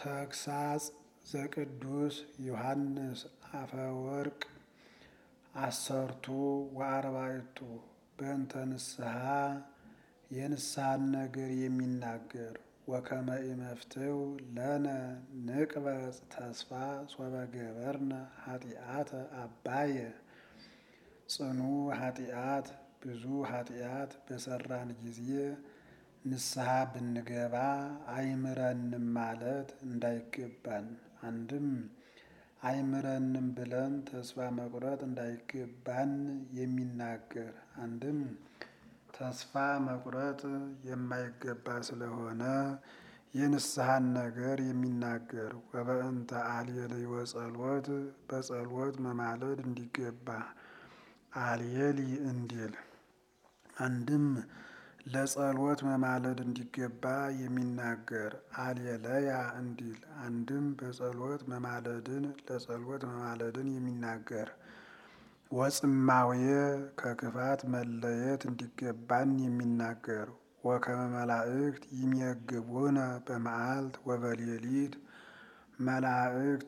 ተግሳጽ ዘቅዱስ ዮሐንስ አፈወርቅ አሰርቱ ወአርባዕቱ በእንተ ንስሐ የንስሐን ነገር የሚናገር ወከመ ኢመፍትው ለነ ንቅበጽ ተስፋ ሶበ ገበርነ ኃጢአተ አባየ ጽኑ ኃጢአት ብዙ ኃጢአት በሰራን ጊዜ ንስሐ ብንገባ አይምረንም ማለት እንዳይገባን፣ አንድም አይምረንም ብለን ተስፋ መቁረጥ እንዳይገባን የሚናገር አንድም ተስፋ መቁረጥ የማይገባ ስለሆነ የንስሐን ነገር የሚናገር ወበእንተ አልየልይ ወጸሎት በጸሎት መማለድ እንዲገባ አልየሊ እንዲል አንድም ለጸሎት መማለድ እንዲገባ የሚናገር አልየለያ እንዲል አንድም በጸሎት መማለድን ለጸሎት መማለድን የሚናገር ወጽማውየ ከክፋት መለየት እንዲገባን የሚናገር ወከመ መላእክት ይሜግቡነ በመዓልት ወበሌሊት መላእክት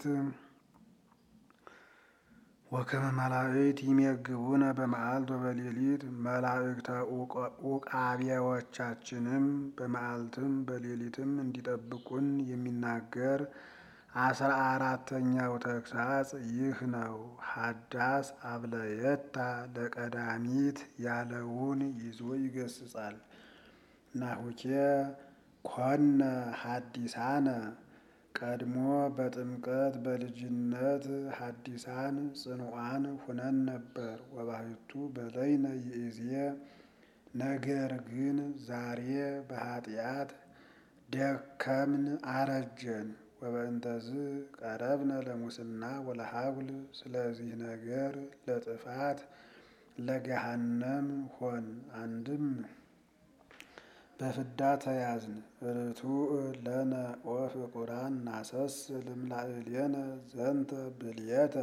ወከመ መላእክት ይሜግቡነ በመዓልት ወበሌሊት መላእክተ ኡቃቢያዎቻችንም በመዓልትም በሌሊትም እንዲጠብቁን የሚናገር አስራ አራተኛው ተግሳጽ ይህ ነው። ሀዳስ አብለየታ ለቀዳሚት ያለውን ይዞ ይገስጻል። ናሁኬ ኮነ ሀዲሳነ ቀድሞ በጥምቀት በልጅነት ሀዲሳን ጽኑዓን ሁነን ነበር። ወባሕቱ በለይነ ይእዜ ነገር ግን ዛሬ በኃጢአት ደከምን አረጀን። ወበእንተዝ ቀረብነ ለሙስና ወለሀጉል ስለዚህ ነገር ለጥፋት ለገሃነም ሆን አንድም በፍዳ ተያዝን። ርቱዕ ለነ ወፍቁራን ናሰስል እምላዕሌነ ዘንተ ብልየተ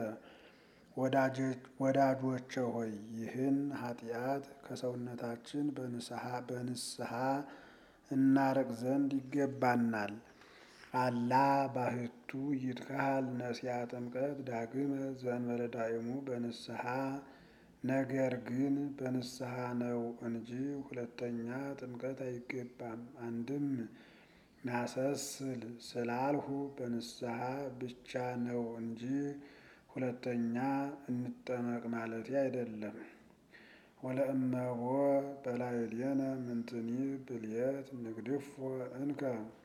ወዳጆቼ ሆይ ይህን ኃጢአት ከሰውነታችን በንስሐ እናርቅ ዘንድ ይገባናል። አላ ባሕቱ ይትካሃል ነሲያ ጥምቀት ዳግመ ዘእንበለ ዳእሙ በንስሐ ነገር ግን በንስሐ ነው እንጂ ሁለተኛ ጥምቀት አይገባም። አንድም ናሰስል ስላልሁ በንስሐ ብቻ ነው እንጂ ሁለተኛ እንጠመቅ ማለቴ አይደለም። ወለእመቦ በላዕሌነ ምንትኒ ብልየት ንግድፎ እንከ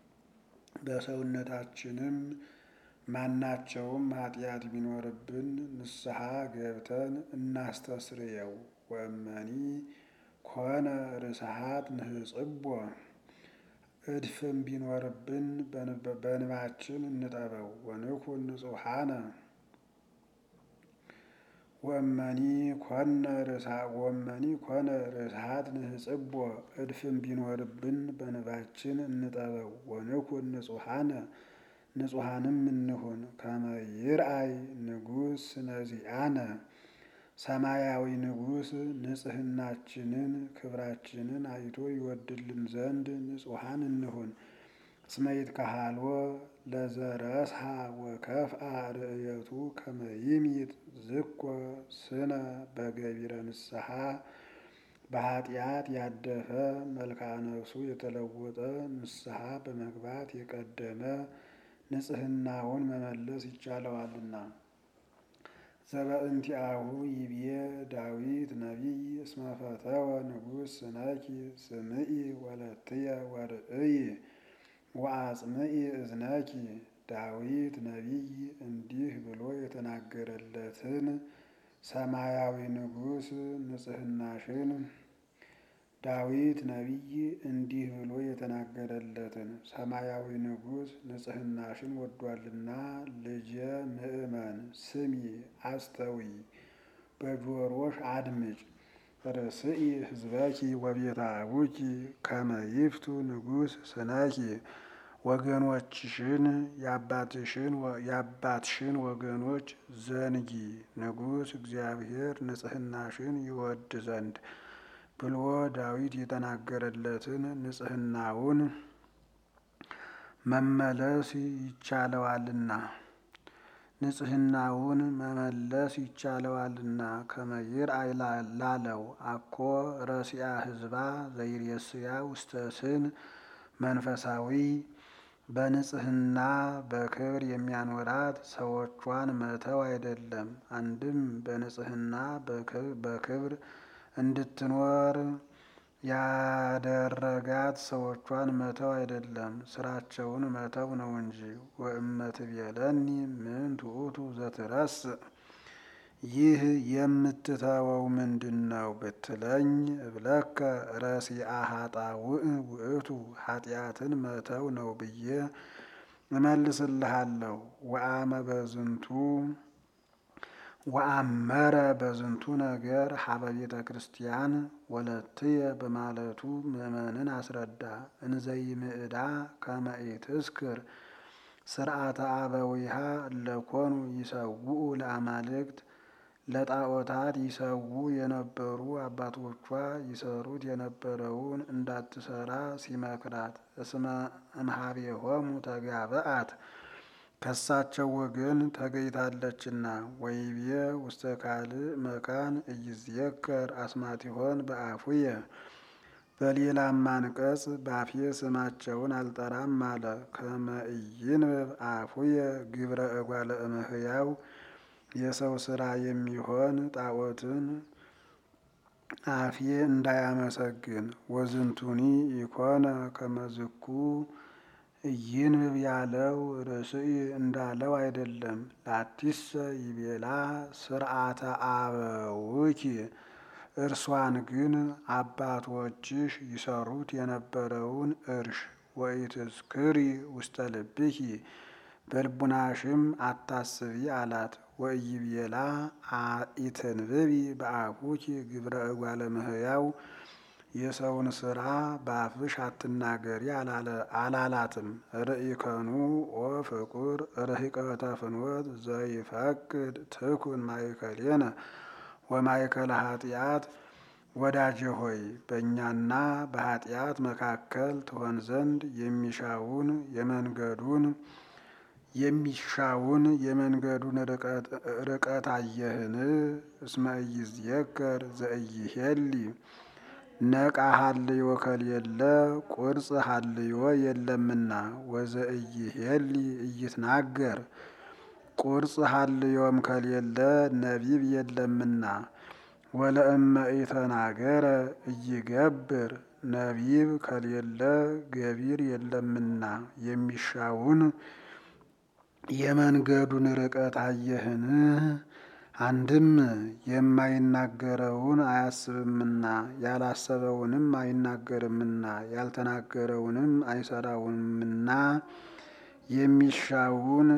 በሰውነታችንም ማናቸውም ኃጢአት ቢኖርብን ንስሐ ገብተን እናስተስርየው። ወእመኒ ኮነ ርስሓት ንህጽቦ እድፍም ቢኖርብን በንባችን እንጠበው። ወንኩን ንጹሐነ ወመኒ ኮነ ርስሓት ንህጽቦ እድፍም ቢኖርብን በንባችን እንጠበው። ወንኩን ንጹሐነ ንጹሐንም እንሁን። ከመ ይርአይ ንጉሥ ስነዚአነ ሰማያዊ ንጉሥ ንጽሕናችንን ክብራችንን አይቶ ይወድልን ዘንድ ንጹሐን እንሁን። እስመ ይትከሃልዎ ለዘረስሐ ወከፍአ ርእየቱ ከመ ይምይጥ ዝኮ ስነ በገቢረ ንስሐ በኃጢአት ያደፈ መልክዓ ነፍሱ የተለወጠ ንስሐ በመግባት የቀደመ ንጽሕናውን መመለስ ይቻለዋልና። ዘበእንቲአሁ ይቤ ዳዊት ነቢይ እስመ ፈተወ ንጉሥ ስነኪ ስምዒ ወለትየ ወርእይ ወአጽምዒ እዝነኪ። ዳዊት ነቢይ እንዲህ ብሎ የተናገረለትን ሰማያዊ ንጉሥ ንጽሕናሽን ዳዊት ነቢይ እንዲህ ብሎ የተናገረለትን ሰማያዊ ንጉሥ ንጽሕናሽን ወዷልና ልጄ ምእመን ስሚ አስተዊ በጆሮሽ አድምጭ። ርስኢ ሕዝበኪ ወቤተ አቡኪ ከመ ይፍቱ ንጉሥ ስነኪ ወገኖችሽን የአባትሽን ወገኖች ዘንጊ ንጉሥ እግዚአብሔር ንጽሕናሽን ይወድ ዘንድ ብሎ ዳዊት የተናገረለትን ንጽሕናውን መመለስ ይቻለዋልና ንጽሕናውን መመለስ ይቻለዋልና ከመይር ላለው አኮ ረሲያ ህዝባ ዘይሬስያ ውስተ ስን መንፈሳዊ በንጽሕና በክብር የሚያኖራት ሰዎቿን መተው አይደለም። አንድም በንጽሕና በክብር እንድትኖር ያደረጋት ሰዎቿን መተው አይደለም፣ ስራቸውን መተው ነው እንጂ። ወእመትቤለኒ ምን ትዑቱ ዘትረስእ ይህ የምትተወው ምንድን ነው ብትለኝ፣ እብለከ ረሲአ ኃጣውእ ውእቱ ኃጢአትን መተው ነው ብዬ እመልስልሃለሁ። ወአመ በዝንቱ ወአመረ በዝንቱ ነገር ሀበ ቤተ ክርስቲያን ወለትየ በማለቱ ምእመንን አስረዳ። እንዘይምዕዳ ከመ ኢትስክር ስርዓተ አበዊሃ እለኮኑ ይሰውኡ ለአማልክት ለጣዖታት ይሰዉ የነበሩ አባቶቿ ይሰሩት የነበረውን እንዳትሰራ ሲመክራት፣ እስመ እምኀቤሆሙ ተጋብአት ከሳቸው ወገን ተገኝታለችና። ወይቤ ውስተ ካልእ መካን ኢይዝየከር አስማቲሆን በአፉየ በሌላም አንቀጽ ባፌ ስማቸውን አልጠራም አለ። ከመ ኢይንብብ አፉየ ግብረ እጓለ እመሕያው የሰው ስራ የሚሆን ጣዖትን አፌ እንዳያመሰግን። ወዝንቱኒ ኢኮነ ከመዝኩ ኢይንብብ ያለው ርእስኢ እንዳለው አይደለም። ላቲሰ ይቤላ ስርዓተ አበውኪ እርሷን ግን አባቶችሽ ይሰሩት የነበረውን እርሽ ወኢትዝክሪ ውስተ ልብኪ በልቡናሽም አታስቢ አላት። ወኢይቤላ ኢትንብቢ በአፉኪ ግብረ እጓለ እመሕያው የሰውን ስራ በአፍሽ አትናገሪ አላላትም። ርኢከኑ ወፍቁር ርሂቀተ ፍኖት ዘይፈቅድ ትኩን ማእከሌነ ወማእከለ ኃጢአት ወዳጄ ሆይ በእኛና በኃጢአት መካከል ትሆን ዘንድ የሚሻውን የመንገዱን የሚሻውን የመንገዱን ርቀት አየህን? እስመ ኢይዝየከር ዘኢይሄሊ ነቃ ሀልዮ ከሌለ ቁርጽ ሀልዮ የለምና። ወዘኢይሄሊ ኢይትናገር ቁርጽ ሀልዮም ከሌለ ነቢብ የለምና። ወለእመ ኢተናገረ ኢይገብር ነቢብ ከሌለ ገቢር የለምና። የሚሻውን የመንገዱን ርቀት አየህን? አንድም የማይናገረውን አያስብምና ያላሰበውንም አይናገርምና ያልተናገረውንም አይሰራውምና የሚሻውን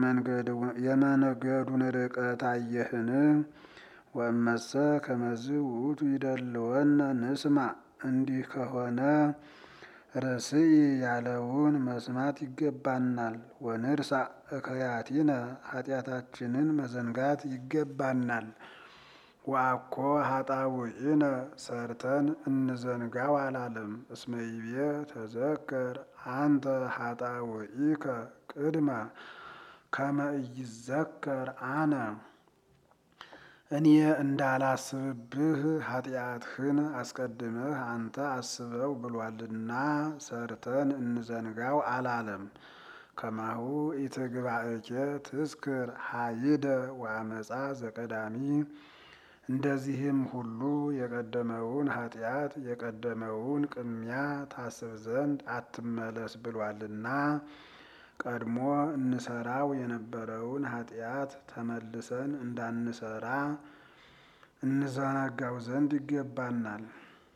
የመንገዱን ርቀት አየህን? ወእመሰ ከመዝ ውእቱ ይደልወነ ንስማ እንዲህ ከሆነ ርእስኢ ያለውን መስማት ይገባናል። ወንርሳ እከያቲነ ኃጢአታችንን መዘንጋት ይገባናል። ወአኮ ኃጣውኢነ ሰርተን እንዘንጋው አላለም። እስመ ይቤ ተዘከር አንተ ኃጣውኢከ ቅድመ ከመ ኢይዘከር አነ እኔ እንዳላስብብህ ኃጢአትህን አስቀድመህ አንተ አስበው ብሏልና ሰርተን እንዘንጋው አላለም። ከማሁ ኢትግባእኬ ትዝክር ሀይደ ወአመፃ ዘቀዳሚ እንደዚህም ሁሉ የቀደመውን ኃጢአት የቀደመውን ቅሚያ ታስብ ዘንድ አትመለስ ብሏልና ቀድሞ እንሰራው የነበረውን ኃጢአት ተመልሰን እንዳንሰራ እንዘነጋው ዘንድ ይገባናል።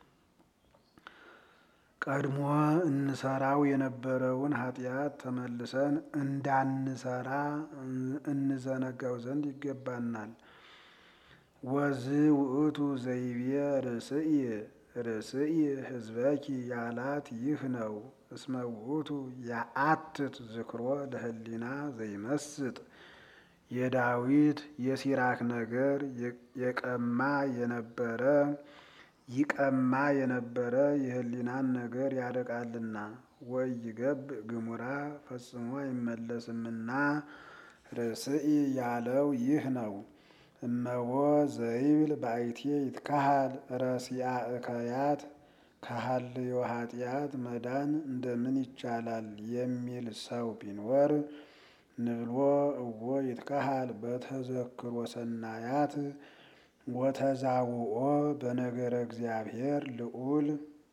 ቀድሞ እንሰራው የነበረውን ኃጢአት ተመልሰን እንዳንሰራ እንዘነጋው ዘንድ ይገባናል። ወዝ ውእቱ ዘይቤ ርእስኢ ርእስኢ ህዝበኪ ያላት ይህ ነው። እስመ ውእቱ የአትት ዝክሮ ለህሊና ዘይመስጥ የዳዊት የሲራክ ነገር የቀማ የነበረ ይቀማ የነበረ የህሊናን ነገር ያደቃልና። ወይገብ ግሙራ ፈጽሞ አይመለስምና ርእስኢ ያለው ይህ ነው። እመዎ ዘይብል ባይቴ ይትካሃል ረሲአ እከያት ከሀልዮ ኃጢአት መዳን እንደምን ይቻላል የሚል ሰው ቢኖር ንብሎ እዎ ይትካሃል በተዘክሮ ሰናያት ወተዛውኦ በነገረ እግዚአብሔር ልዑል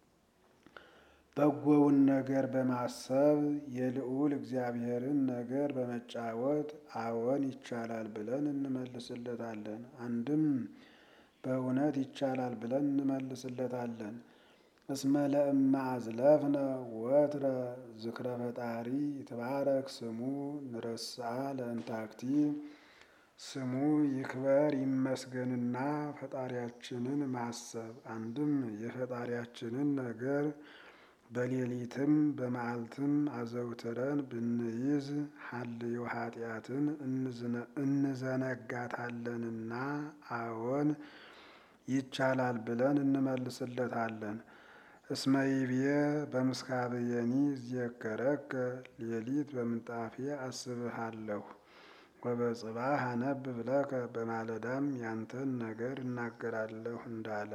በጎውን ነገር በማሰብ የልዑል እግዚአብሔርን ነገር በመጫወት አዎን ይቻላል ብለን እንመልስለታለን። አንድም በእውነት ይቻላል ብለን እንመልስለታለን። እስመ ለእመ አዝለፍነ ወትረ ዝክረ ፈጣሪ ይትባረክ ስሙ ንረስአ ለእንታክቲ ስሙ ይክበር ይመስገንና ፈጣሪያችንን ማሰብ አንድም የፈጣሪያችንን ነገር በሌሊትም በመዓልትም አዘውትረን ብንይዝ ሀልዮ ኃጢአትን እንዘነጋታለንና አዎን ይቻላል ብለን እንመልስለታለን። እስመ ይብዬ በምስካብየኒ እዜከረከ ሌሊት በምንጣፌ አስብሃለሁ ወበጽባህ አነብብ ለከ በማለዳም ያንተን ነገር እናገራለሁ እንዳለ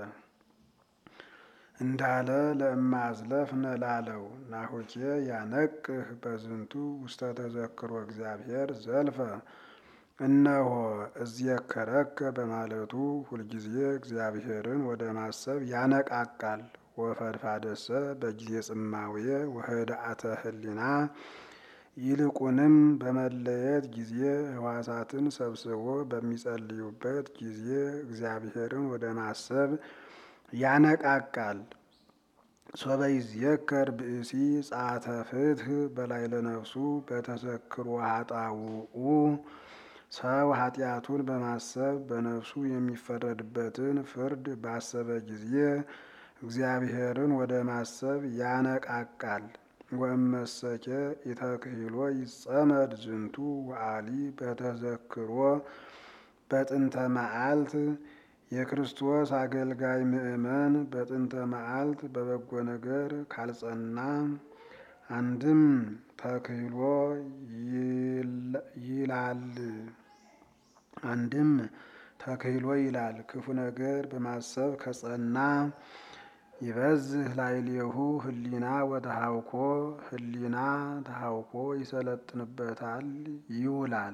እንዳለ ለእመ አዝለፍነ ላለው ናሁኬ ያነቅህ በዝንቱ ውስተ ተዘክሮ እግዚአብሔር ዘልፈ እነሆ እዜከረከ በማለቱ ሁልጊዜ እግዚአብሔርን ወደ ማሰብ ያነቃቃል። ወፈድፋደሰ በጊዜ ጽማዌ ወህድአተ ህሊና ይልቁንም በመለየት ጊዜ ህዋሳትን ሰብስቦ በሚጸልዩበት ጊዜ እግዚአብሔርን ወደ ማሰብ ያነቃቃል። ሶበ ይዝየከር ብእሲ ጸአተ ፍትህ በላዕለ ነፍሱ በተዘክሮ ኃጣውኡ ሰው ኃጢአቱን በማሰብ በነፍሱ የሚፈረድበትን ፍርድ ባሰበ ጊዜ እግዚአብሔርን ወደ ማሰብ ያነቃቃል። ወእመሰኬ ኢተክሂሎ ይጸመድ ዝንቱ ወአሊ በተዘክሮ በጥንተ መዓልት የክርስቶስ አገልጋይ ምእመን በጥንተ መዓልት በበጎ ነገር ካልጸና አንድም ተክህሎ ይላል አንድም ተክህሎ ይላል ክፉ ነገር በማሰብ ከጸና ይበዝህ ላዕሌሁ ህሊና ወተሃውኮ ህሊና ተሃውኮ ይሰለጥንበታል ይውላል።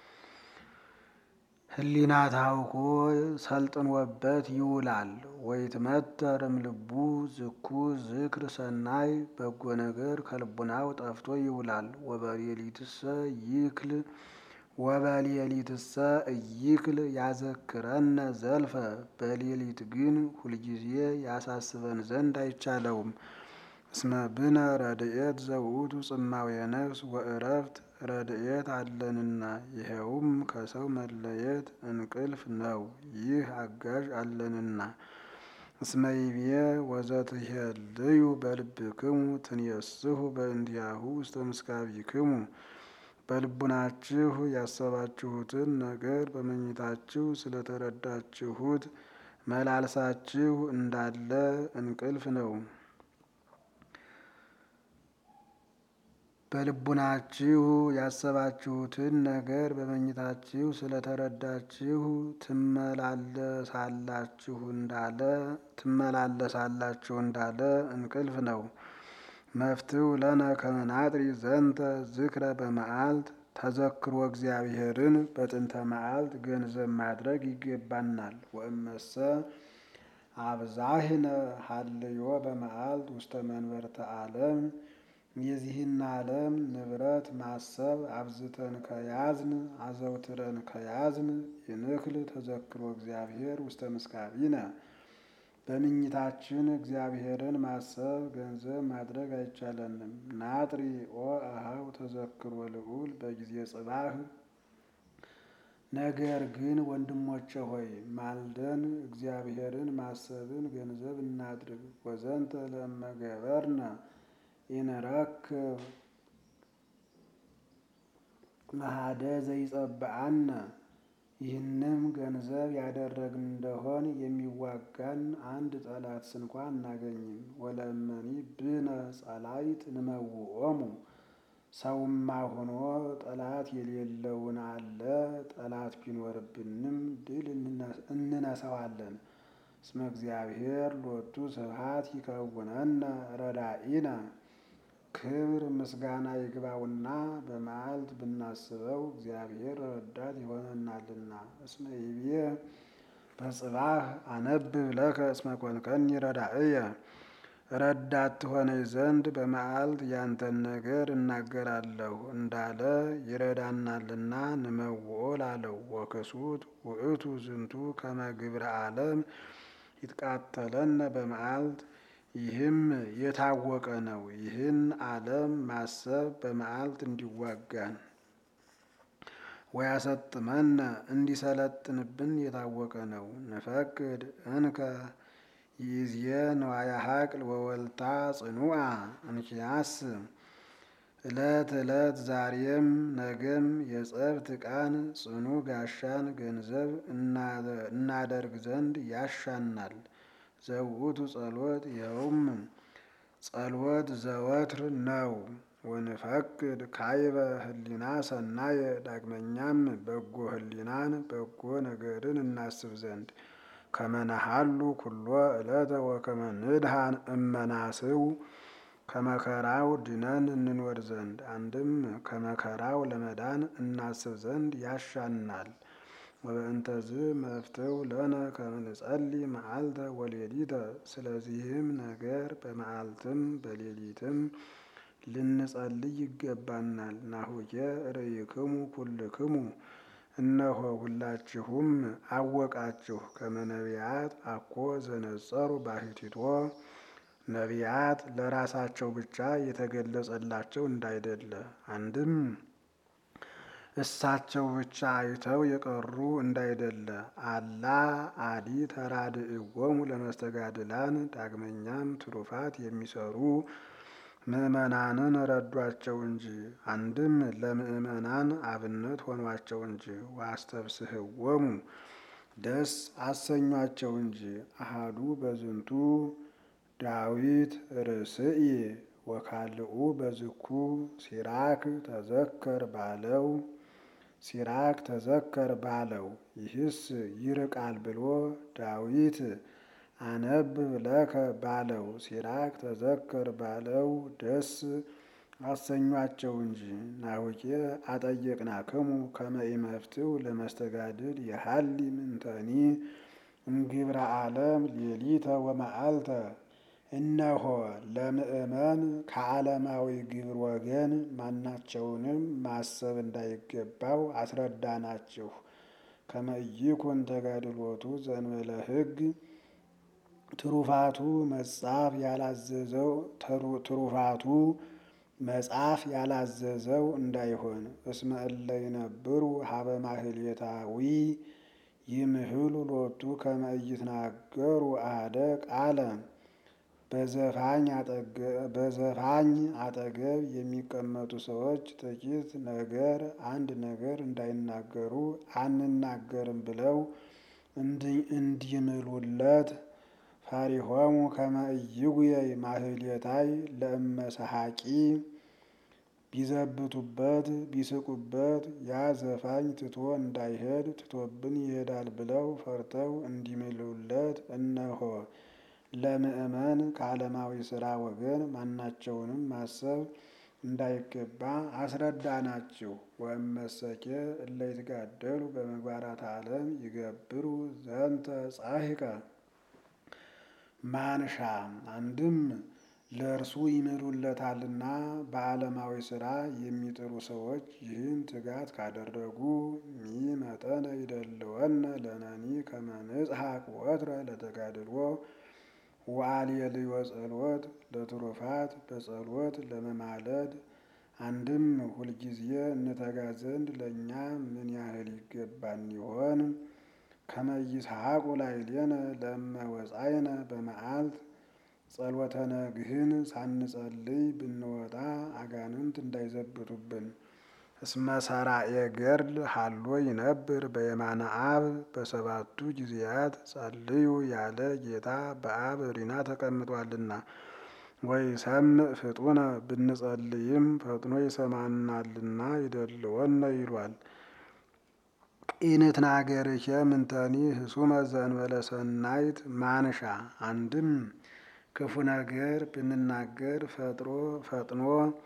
ህሊና ታውኮ ሰልጥኖበት ይውላል። ወይትመተር እምልቡ ዝኩ ዝክር ሰናይ በጎ ነገር ከልቡናው ጠፍቶ ይውላል። ወበሌሊትሰ ይክል ወበሌሊትሰ እይክል ያዘክረነ ዘልፈ በሌሊት ግን ሁልጊዜ ያሳስበን ዘንድ አይቻለውም። እስመ ብነ ረድኤት ዘውእቱ ጽማዌ ነፍስ ወእረፍት ረድኤት አለንና ይኸውም ከሰው መለየት እንቅልፍ ነው። ይህ አጋዥ አለንና እስመ ይብዬ ወዘትሄልዩ በልብክሙ ትንየስሑ በእንቲአሁ ውስተ ምስካቢክሙ በልቡናችሁ ያሰባችሁትን ነገር በመኝታችሁ ስለተረዳችሁት መላልሳችሁ እንዳለ እንቅልፍ ነው። በልቡናችሁ ያሰባችሁትን ነገር በመኝታችሁ ስለተረዳችሁ ትመላለሳላችሁ እንዳለ ትመላለሳላችሁ እንዳለ እንቅልፍ ነው። መፍትው ለነ ከመናጥሪ ዘንተ ዝክረ በመዓልት ተዘክሮ እግዚአብሔርን በጥንተ መዓልት ገንዘብ ማድረግ ይገባናል። ወእመሰ አብዛህነ ሀልዮ በመዓልት ውስተ መንበርተ ዓለም የዚህን ዓለም ንብረት ማሰብ አብዝተን ከያዝን አዘውትረን ከያዝን ይንክል ተዘክሮ እግዚአብሔር ውስተ ምስካቢነ በምኝታችን እግዚአብሔርን ማሰብ ገንዘብ ማድረግ አይቻለንም። ናጥሪ ኦ አሃው ተዘክሮ ልዑል በጊዜ ጽባህ ነገር ግን ወንድሞቼ ሆይ ማልደን እግዚአብሔርን ማሰብን ገንዘብ እናድርግ። ወዘንተ ለመገበርነ ኢንረክብ መሃደ ዘይጸብአነ ይህንም ገንዘብ ያደረግን እንደሆን የሚዋጋን አንድ ጠላት ስንኳ አናገኝም። ወለመኒ ብነ ጸላይት ንመውኦሙ ሰውማ ሆኖ ጠላት የሌለውን አለ ጠላት ቢኖርብንም ድል እንነሳዋለን። እስመ እግዚአብሔር ሎቱ ስብሐት ይከውነነ ረዳኢነ ክብር ምስጋና ይግባውና በመዓልት ብናስበው እግዚአብሔር ረዳት ይሆነናልና። እስመ ይቤ በጽባህ አነብብ ለከ እስመ ኮንከኒ ረዳእየ ረዳት ትሆነኝ ዘንድ በመዓልት ያንተን ነገር እናገራለሁ እንዳለ ይረዳናልና ንመውኦ ላለው ወክሱት ውእቱ ዝንቱ ከመ ግብረ ዓለም ይትቃተለነ በመዓልት ይህም የታወቀ ነው። ይህን ዓለም ማሰብ በመዓልት እንዲዋጋን ወያሰጥመነ እንዲሰለጥንብን የታወቀ ነው። ንፈቅድ እንከ ይእዜ ንዋየ ሀቅል ወወልታ ጽኑዓ እንኪያስ ዕለት ዕለት ዛሬም ነገም የጸብት ዕቃን ጽኑ ጋሻን ገንዘብ እናደርግ ዘንድ ያሻናል። ዘውእቱ ጸሎት ይኸውም ጸሎት ዘወትር ነው። ወንፈቅድ ካይበ ህሊና ሰናየ ዳግመኛም በጎ ህሊናን በጎ ነገርን እናስብ ዘንድ ከመናሃሉ ኩሎ ዕለተ ወከመ ንድሃን እመናስው ከመከራው ድነን እንኖር ዘንድ አንድም ከመከራው ለመዳን እናስብ ዘንድ ያሻናል። ወበእንተዝ መፍትው ለነ ከመ ንጸልይ መዓልተ ወሌሊተ ስለዚህም ነገር በመዓልትም በሌሊትም ልንጸልይ ይገባናል። ናሁየ ርእይክሙ ኩልክሙ እነሆ ሁላችሁም አወቃችሁ ከመ ነቢያት አኮ ዘነጸሩ ባሕቲቶ ነቢያት ለራሳቸው ብቻ የተገለጸላቸው እንዳይደለ አንድም እሳቸው ብቻ አይተው የቀሩ እንዳይደለ አላ አዲ ተራድእዎሙ ለመስተጋድላን ዳግመኛም ትሩፋት የሚሰሩ ምዕመናንን ረዷቸው እንጂ አንድም ለምዕመናን አብነት ሆኗቸው እንጂ ዋስተብስህዎሙ ደስ አሰኟቸው እንጂ አሃዱ በዝንቱ ዳዊት ርእስኢ ወካልኡ በዝኩ ሲራክ ተዘከር ባለው ሲራክ ተዘከር ባለው ይህስ ይርቃል ብሎ ዳዊት አነብብ ለከ ባለው ሲራክ ተዘከር ባለው ደስ አሰኟቸው እንጂ ናሁኬ አጠየቅናክሙ ከመ ኢመፍትው ለመስተጋድል የሀሊ ምንተኒ እምግብረ ዓለም ሌሊተ ወመዓልተ እነሆ ለምእመን ከዓለማዊ ግብር ወገን ማናቸውንም ማሰብ እንዳይገባው አስረዳናችሁ። ከመ ኢይኩን ተጋድሎቱ ዘእንበለ ሕግ ትሩፋቱ መጻፍ ያላዘዘው ትሩፋቱ መጻፍ ያላዘዘው እንዳይሆን እስመ እለ ይነብሩ ሀበ ማህሌታዊ ይምህሉ ሎቱ ከመ ኢይትናገሩ አሐደ ቃለ በዘፋኝ አጠገብ የሚቀመጡ ሰዎች ጥቂት ነገር አንድ ነገር እንዳይናገሩ አንናገርም ብለው እንዲምሉለት ፈሪሆሙ ከመ ኢይጉየይ ማህሌታይ ለእመሰሐቂ ቢዘብቱበት ቢስቁበት ያ ዘፋኝ ትቶ እንዳይሄድ ትቶብን ይሄዳል ብለው ፈርተው እንዲምሉለት እነሆ ለምእመን ከዓለማዊ ሥራ ወገን ማናቸውንም ማሰብ እንዳይገባ አስረዳናችሁ። ወእመሰኬ እለ ይትጋደሉ በምግባራት ዓለም ይገብሩ ዘንተ ጻሂቀ ማንሻ አንድም ለእርሱ ይምሉለታልና በዓለማዊ ሥራ የሚጥሩ ሰዎች ይህን ትጋት ካደረጉ ሚ መጠነ ይደልወነ ለነኒ ከመ ንጽሐቅ ወትረ ለተጋድሎ ወአልየልዮ ጸሎት ለትሩፋት በጸሎት ለመማለድ አንድም ሁልጊዜ እንተጋ ዘንድ ለእኛ ምን ያህል ይገባን ይሆን? ከመ ይስሐቁ ላዕሌነ ለእመ ወጻእነ በመዓልት ጸሎተ ነግህን ሳንጸልይ ብንወጣ አጋንንት እንዳይዘብቱብን። እስመ ሰራየ ገድል ሀሎ ይነብር በየማነ አብ በሰባቱ ጊዜያት ጸልዩ ያለ ጌታ በአብ ሪና ተቀምጧልና። ወይ ሰምዕ ፍጡነ ብንጸልይም ፈጥኖ ይሰማናልና ይደልወነ ይሏል። ኢንትናገርኬ ምንተኒ ህሱመ ዘእንበለ ሰናይት ማንሻ አንድም ክፉ ነገር ብንናገር ፈጥኖ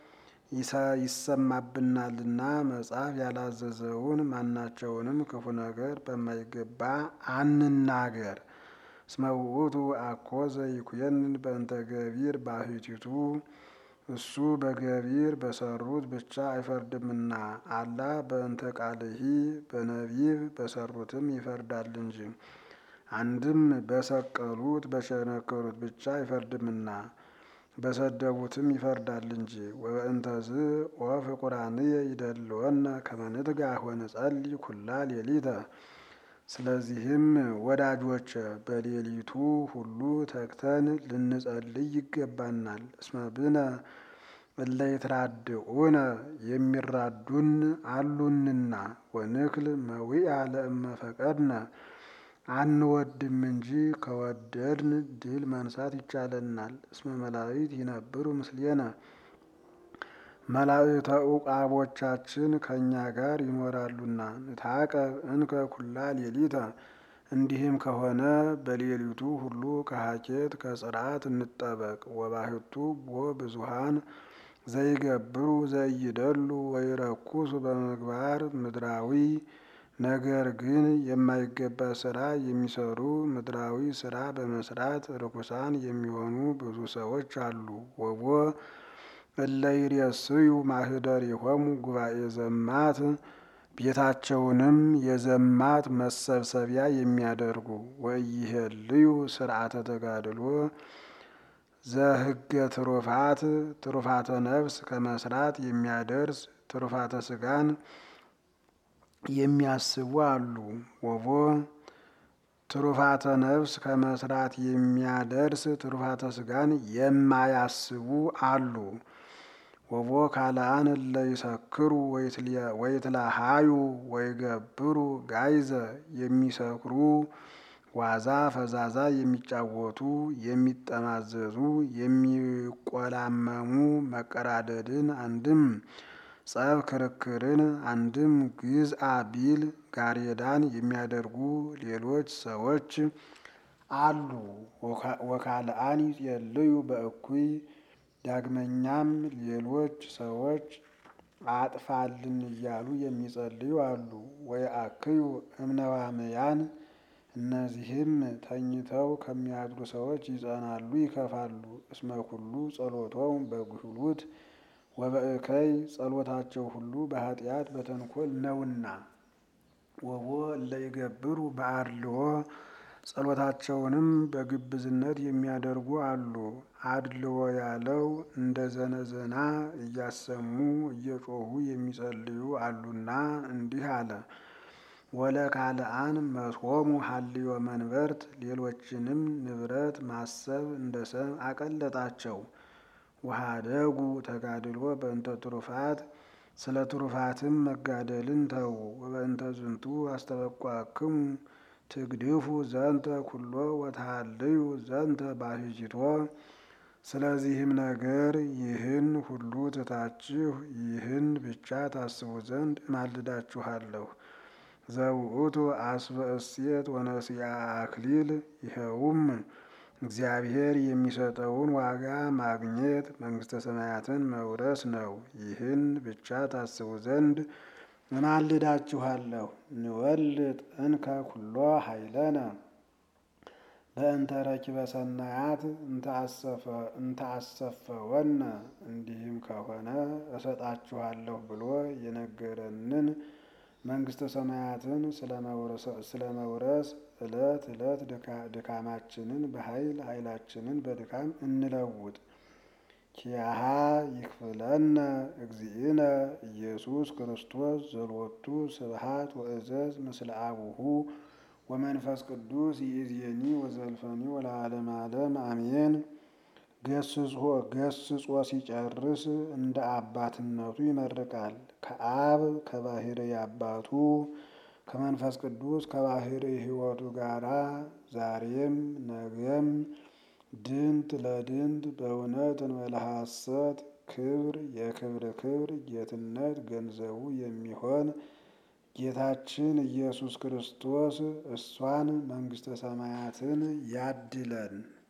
ይሰማብናልና መጽሐፍ ያላዘዘውን ማናቸውንም ክፉ ነገር በማይገባ አንናገር። እስመ ውእቱ አኮ ዘይኩየንን በእንተ ገቢር ባሕቲቱ እሱ በገቢር በሰሩት ብቻ አይፈርድምና አላ በእንተ ቃልሂ በነቢብ በሰሩትም ይፈርዳል እንጂ። አንድም በሰቀሉት በቸነከሩት ብቻ አይፈርድምና በሰደቡትም ይፈርዳል እንጂ። ወበእንተዝ ወፍቁራንየ ይደልወነ ከመ ንትጋህ ወንጸልይ ኩላ ሌሊተ። ስለዚህም ወዳጆች በሌሊቱ ሁሉ ተግተን ልንጸልይ ይገባናል። እስመ ብነ እለ ይትራድኡነ የሚራዱን አሉንና ወንክል መዊአ ለእመ ፈቀድነ አንወድም እንጂ ከወደድን ድል መንሳት ይቻለናል። እስመ መላእክት ይነብሩ ምስሌነ መላእክተ ዕቃቦቻችን ከእኛ ጋር ይኖራሉና። ንታቀብ እንከ ኩላ ሌሊተ እንዲህም ከሆነ በሌሊቱ ሁሉ ከሀኬት ከጽርዓት እንጠበቅ። ወባሕቱ ቦ ብዙሃን ዘይገብሩ ዘይደሉ ወይረኩሱ በምግባር ምድራዊ ነገር ግን የማይገባ ስራ የሚሰሩ ምድራዊ ስራ በመስራት ርኩሳን የሚሆኑ ብዙ ሰዎች አሉ። ወቦ እለ ይሬስዩ ማኅደሪሆሙ ጉባኤ ዘማት ቤታቸውንም የዘማት መሰብሰቢያ የሚያደርጉ ወኢይሄልዩ ስርዓተ ተጋድሎ ዘህገ ትሩፋት ትሩፋተ ነፍስ ከመስራት የሚያደርስ ትሩፋተ ስጋን የሚያስቡ አሉ። ወቦ ትሩፋተ ነፍስ ከመስራት የሚያደርስ ትሩፋተ ስጋን የማያስቡ አሉ። ወቦ ካልአን እለ ይሰክሩ ወይትለሃዩ ወይገብሩ ጋይዘ የሚሰክሩ ዋዛ ፈዛዛ የሚጫወቱ የሚጠማዘዙ የሚቆላመሙ መቀራደድን አንድም ጸብ ክርክርን አንድም ግዝአ ቢል ጋሬዳን የሚያደርጉ ሌሎች ሰዎች አሉ። ወካልአን ይጼልዩ በእኩይ ዳግመኛም ሌሎች ሰዎች አጥፋልን እያሉ የሚጸልዩ አሉ። ወየአክዩ እምነዋምያን እነዚህም ተኝተው ከሚያድሩ ሰዎች ይጸናሉ ይከፋሉ። እስመ ኩሉ ጸሎቶሙ በጉህሉት ወበእከይ ጸሎታቸው ሁሉ በኃጢአት በተንኮል ነውና። ወቦ እለ ይገብሩ በአድልዎ ጸሎታቸውንም በግብዝነት የሚያደርጉ አሉ። አድልዎ ያለው እንደ ዘነዘና እያሰሙ እየጮሁ የሚጸልዩ አሉና እንዲህ አለ። ወለካልአን መስሆሙ ሀልዮ መንበርት ሌሎችንም ንብረት ማሰብ እንደ ሰም አቀለጣቸው። ወሀደጉ ተጋድሎ በእንተ ትሩፋት ስለ ትሩፋትም መጋደልን ተዉ። ወበእንተ ዝንቱ አስተበቋክሙ ትግድፉ ዘንተ ኩሎ ወተሃልዩ ዘንተ ባሕቲቶ። ስለዚህም ነገር ይህን ሁሉ ትታችሁ ይህን ብቻ ታስቡ ዘንድ እማልዳችኋለሁ። ዘውእቱ አስበ እሴት ወነሲአ አክሊል ይኸውም እግዚአብሔር የሚሰጠውን ዋጋ ማግኘት መንግሥተ ሰማያትን መውረስ ነው። ይህን ብቻ ታስቡ ዘንድ እማልዳችኋለሁ። ንወልጥ እንከ ኩሎ ኃይለነ በእንተ ረኪበ ሰናያት እንተ አሰፈወነ። እንዲህም ከሆነ እሰጣችኋለሁ ብሎ የነገረንን መንግሥተ ሰማያትን ስለ መውረስ ዕለት ዕለት ድካማችንን በኃይል ኃይላችንን በድካም እንለውጥ። ኪያሃ ይክፍለነ እግዚእነ ኢየሱስ ክርስቶስ ዘሎቱ ስብሐት ወእዘዝ ምስለ አቡሁ ወመንፈስ ቅዱስ ይእዜኒ ወዘልፈኒ ወለዓለመ ዓለም አሜን። ገስጾ ሲጨርስ እንደ አባትነቱ ይመርቃል። ከአብ ከባሕርይ አባቱ ከመንፈስ ቅዱስ ከባሕርይ ሕይወቱ ጋራ ዛሬም ነገም ድንት ለድንት በእውነት እንበለ ሐሰት ክብር የክብር ክብር ጌትነት ገንዘቡ የሚሆን ጌታችን ኢየሱስ ክርስቶስ እሷን መንግሥተ ሰማያትን ያድለን።